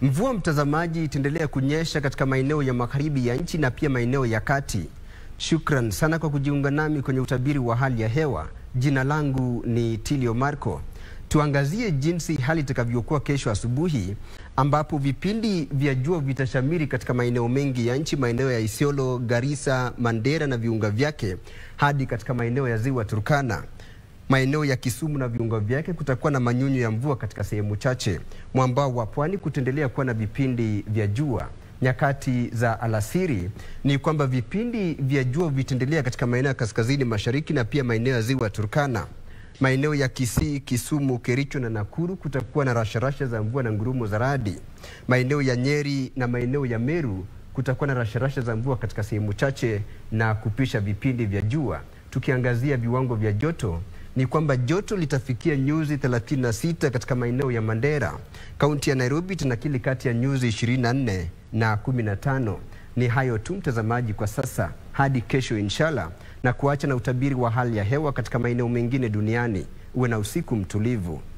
Mvua mtazamaji, itaendelea kunyesha katika maeneo ya magharibi ya nchi na pia maeneo ya kati. Shukran sana kwa kujiunga nami kwenye utabiri wa hali ya hewa. Jina langu ni Tilio Marco. Tuangazie jinsi hali itakavyokuwa kesho asubuhi, ambapo vipindi vya jua vitashamiri katika maeneo mengi ya nchi, maeneo ya Isiolo, Garissa, Mandera na viunga vyake, hadi katika maeneo ya ziwa Turkana. Maeneo ya Kisumu na viunga vyake kutakuwa na manyunyu ya mvua katika sehemu chache. Mwambao wa pwani kutaendelea kuwa na vipindi vya jua. Nyakati za alasiri ni kwamba vipindi vya jua vitaendelea katika maeneo ya kaskazini mashariki na pia maeneo ya ziwa Turkana. Maeneo ya Kisii, Kisumu, Kericho na Nakuru kutakuwa na rasharasha za mvua na ngurumo za radi. Maeneo ya Nyeri na maeneo ya Meru kutakuwa na rasharasha za mvua katika sehemu chache na kupisha vipindi vya jua. Tukiangazia viwango vya joto ni kwamba joto litafikia nyuzi 36 katika maeneo ya Mandera. Kaunti ya Nairobi tunakili kati ya nyuzi 24 na 15. Ni hayo tu mtazamaji kwa sasa, hadi kesho inshallah, na kuacha na utabiri wa hali ya hewa katika maeneo mengine duniani. Uwe na usiku mtulivu.